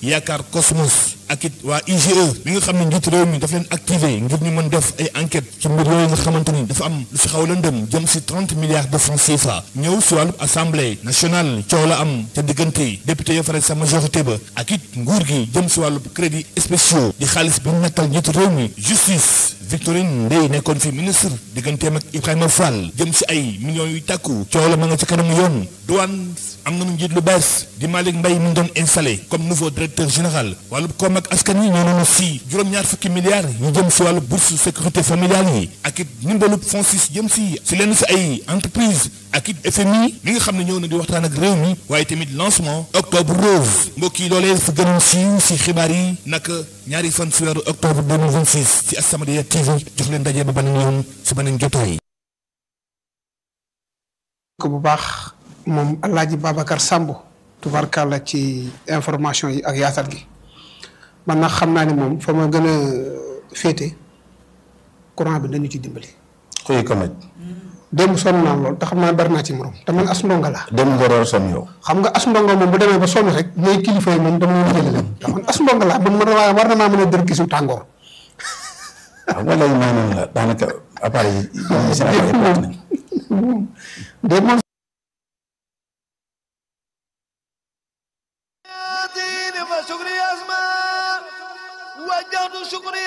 yaakaar Cosmos ak it waa IGE mi nga xam ne njiitu réew mi daf leen activé ngir ñu mën def ay enquête ci mbir yooyu nga xamante ni dafa am lu si xaw lëndëm jëm si 30 milliards de francs CFA ñëw si wàllu assemblée nationale coow la am ca diggante député ya fare sa majorité ba ak it nguur gi jëm si wàllu crédit spéciaux di xaalis bi nekkal njiitu réew mi justice Victorine Ndeye nekkoon fi ministre digganteem ak Ibrahima Fall jëm si ay millions yu tàkku coow la ma nga ca kanamu yoon douane am nañu njiit lu bees di Malick Mbaye mi doon installé comme nouveau directeur général wàllu koom ak askan yi ñoo nañu si juróom-ñaar fukki milliards yu jëm si wàllu bourse sécurité familiale yi ak it ndimbalu FONSIS jëm si si lenn si ay entreprise ak it FMI mi nga xam ne ñëw na di waxtaan ak réew mi waaye tamit lancement octobre rose mbokk yi loolee fa gënoon siiw si xibaar yi naka ñaari fan si weeru octobre 2026 ci As-Samadiyya TV jox leen daje ba beneen yoon si beneen jotaay. ko bu baax moom Alaaji Babacar Samb tubarkàlla ci information yi ak yaatal gi man nag xam naa ni moom fa ma gën a féete courant bi dañu ci dimbali. xuy ko maj démb sonn naa lool te xam naa bari naa ci morom te man as ndongo laa. dem ngoroor son yow xam nga as ndongo moom bu demee ba sonn rek ñooy kilifa yi moom dama leen jëlee leen te man as ndongo laa man man war na maa mën a dër gisu tàngoor. xam nga léegi maanaam la daanaka appareil yi seen appareil yi nañ de moom شكري يا اسماء وجهت شكري